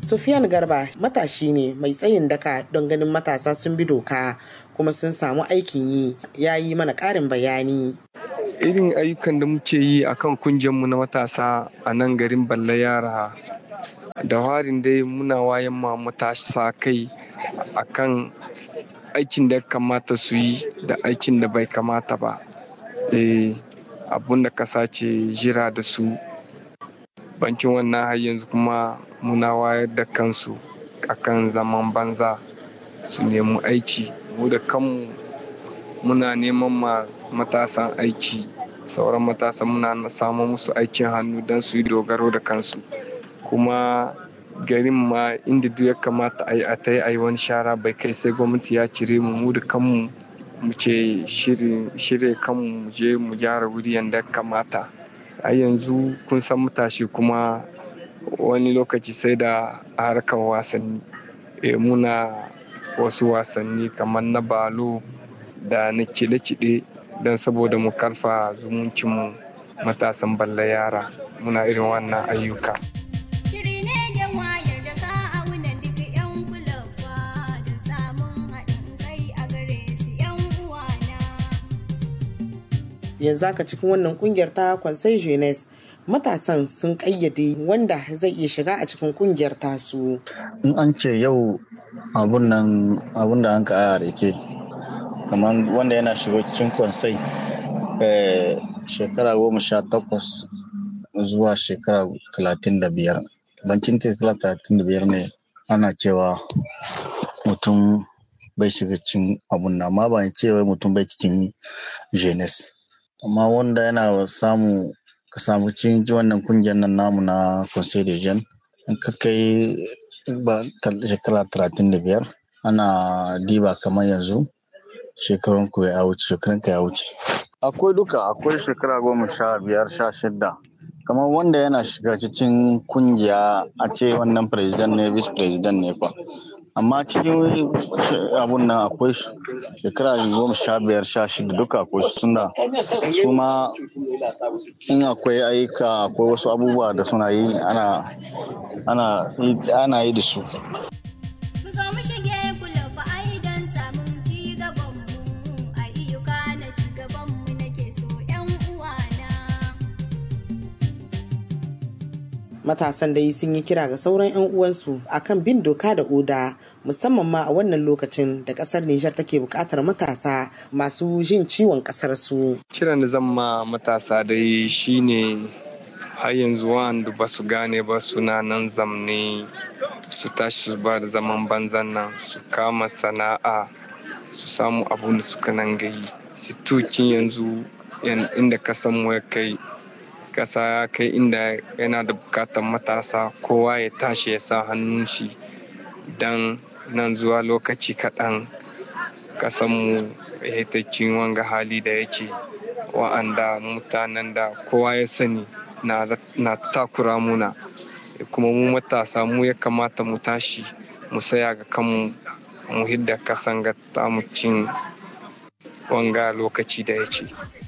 Sufiyan Garba matashi ne mai tsayin daka don ganin matasa sun bi doka kuma sun samu aikin yi ya yi mana ƙarin bayani. Irin ayyukan da muke yi a kan mu na matasa a nan garin Balla Yara da warin dai muna wayan ma matasa kai a kan aikin da kamata su yi da aikin da bai kamata ba. Eh, abun da kasa ce jira da su bankin wannan har yanzu kuma muna wayar da kansu akan zaman banza su nemi aiki mu da kanmu muna neman ma matasan aiki sauran matasan muna samun musu aikin hannu don su yi dogaro da kansu kuma garin ma inda duk ya kamata a yi a ta yi wani shara bai kai sai gwamnati ya cire mu mu da kanmu muke shirya kanmu mu je mu gyara wuri yadda ya kamata a yanzu kun san matashi kuma wani lokaci sai da harkar wasanni e, muna wasu wasanni kamar na balo da na kiɗe-kiɗe don saboda mu karfa zumuncinmu matasan balla yara muna irin wannan ayyuka yanzu haka cikin wannan kungiyar ta kwansai jeunesse matasan sun kayyade wanda zai iya shiga a cikin kungiyar tasu in an ce yau abun nan abun da an ka reke kamar wanda yana shiga cikin kwansai shekara goma sha takwas zuwa shekara talatin da biyar bancin shekara talatin da biyar ne ana cewa mutum bai shiga cikin abun nan amma ba cewa mutum bai cikin jeunesse amma wanda yana samu ka samu cikin wannan kungiyar nan namu na conseil de jeunes in ka kai ba shekara talatin da biyar ana diba kamar yanzu shekarun ku ya wuce shekarun ka ya wuce akwai duka akwai shekara goma sha biyar sha shida kamar wanda yana shiga cikin kungiya a ce wannan president ne vice president ne kwa amma cikin abun nan akwai shekara goma sha biyar sha shida duka akwai suna su ma in akwai ayyuka akwai wasu abubuwa da suna yi ana ana ana yi da su matasan dai sun yi kira ga sauran 'yan uwansu akan bin doka da oda musamman ma a wannan lokacin da kasar Nijar take buƙatar matasa masu jin ciwon kasar su. Kiran da zan ma matasa dai shine har yanzu wanda ba su gane ba suna nan zamne su tashi su ba da zaman banzan nan su kama sana'a su samu abun da suka nan gayi su tukin yanzu inda kasan ya kai kasa ya kai inda yana da bukatar matasa kowa ya tashi ya sa hannun shi don nan zuwa lokaci kaɗan kasanmu ya ta wanga hali da yake wa'anda mutanen da kowa ya sani na takura muna kuma mu matasa mu ya kamata mu tashi mu saya ga kanmu mu hidda kasan ga cin wanga lokaci da yake